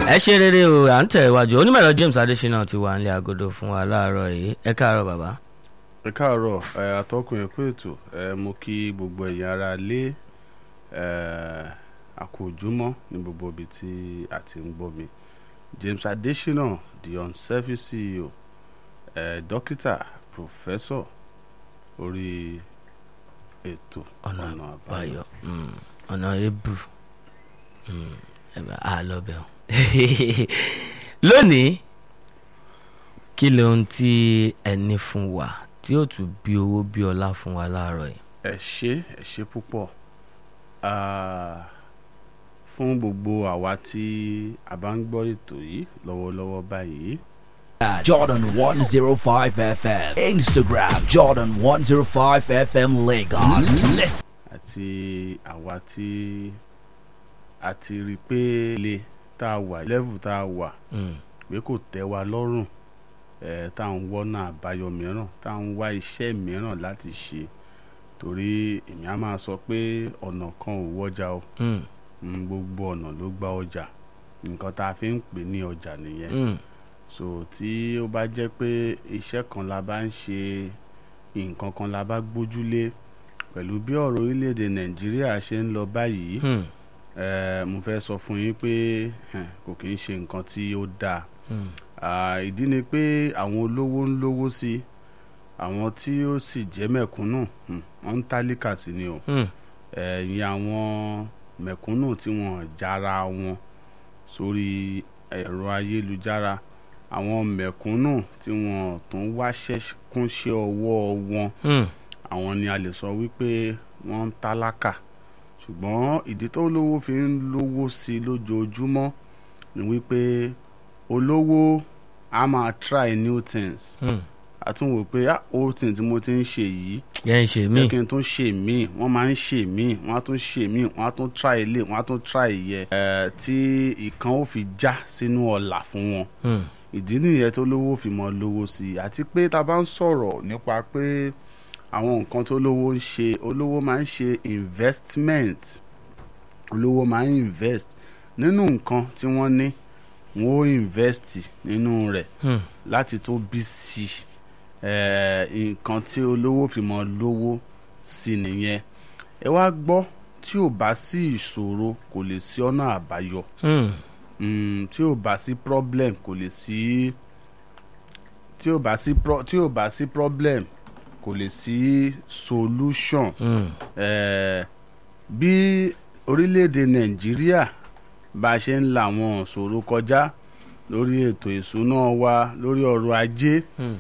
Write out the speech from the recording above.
ẹ ṣe rere o à ń tẹ̀ iwájú onímọ̀ẹ̀rọ James Adésínà ti wà nílé agodo fún wa láàárọ̀ yìí ẹ káàárọ̀ bàbá. ẹ káàárọ̀ ẹ atọ́kùn ẹ̀kú ètò ẹ mo kí gbogbo ẹ̀yin ará lé ẹ àkójúmọ́ ní gbogbo ibi tí a ti ń gbọ́ mi James Adésínà the unselfish CEO ẹ dókítà pòfẹ́sọ̀ orí ètò ọ̀nà àbáyọ mm, ọ̀nà ebù mm, ẹ bá a lọ bẹ̀ ọ́ lónìí kí lóhun tí ẹni fún wa tí ó tún bí owó bí ọlá fún wa láàárọ̀ yìí. ẹ ṣé ẹ ṣé púpọ̀ Ah, fún gbogbo àwa tí a bá ń gbọ́ ètò yìí lọ́wọ́lọ́wọ́ báyìí Jordan 105 FM. Instagram Jordan 105 FM Lagos. Listen. àti àwa tí a ti rí i pé ilé tá a wà level tá a wà Mm, pé kò tẹ́ wa lọ́rùn ẹ̀ tá à ń wọ́nà àbáyọ mìíràn tá à ń wá iṣẹ́ mìíràn láti ṣe torí èmi á máa sọ pé ọ̀nà kan ò wọ́jà o mm, Mm, gbogbo ọ̀nà ló gba ọjà nǹkan tá a fi ń pè ní ọjà nìyẹn mm, so tí ó bá jẹ́ pé iṣẹ́ kan la bá ń ṣe nǹkan kan la bá gbójúlé pẹ̀lú bí ọ̀rọ̀ orílẹ̀-èdè nàìjíríà ṣe ń lọ báyìí mm, eh, mo fẹ́ sọ fún yín pé eh, kò kì í ṣe nǹkan tí ó dáa mm, Ah, ìdí ni pé àwọn olówó ń lówó sí i àwọn tí ó sì jẹ́ mẹ̀kúnnù hmm, wọ́n ń tálíkà sí ni o mm, ẹ̀yìn àwọn mẹ̀kúnnù tí wọ́n jára wọn sórí ẹ̀rọ ayélujára àwọn mẹ̀kúnnù tí wọ́n tún wáṣẹ́ kúnṣẹ́ ọwọ́ wọn mm, àwọn ni a lè sọ wípé wọ́n ń tálákà ṣùgbọ́n ìdí tó lówó fi ń lówó sí i lójoojúmọ́ ni wípé olówó a máa try new things mm. a tún wò pé ah old thing tí mo ti ń ṣe yìí yẹn ń ṣe mí. jẹ́ kí n tún ṣe míì wọ́n máa ń ṣe míì wọ́n á tún ṣe míì wọ́n á tún try ilé wọ́n á tún try ìyẹ ẹ̀ tí ìkan ó fi já sínú ọ̀là fún wọn Mm, ìdí nìyẹn tó lówó fi mọ lówó sí i àti pé tá a bá ń sọ̀rọ̀ nípa pé àwọn nǹkan tó lówó ń ṣe olówó máa ń ṣe investment olówó máa ń invest nínú nǹkan tí wọ́n ní wọ́n ó invest nínú rẹ̀ mm, láti tó bí sí eh, nǹkan tí olówó fi mọ lówó sí nìyẹn ẹ wá gbọ́ tí ò bá sí ìṣòro kò lè sí ọ̀nà àbáyọ mm, mm, tí ò bá sí problem kò lè sí tí ò bá sí pro tí ò bá sí problem kò lè sí solution mm. eh, bí orílẹ̀-èdè nàìjíríà bá a ṣe ń la àwọn ìṣòro kọjá lórí ètò ìṣúná wa lórí ọrọ̀ ajé Mm.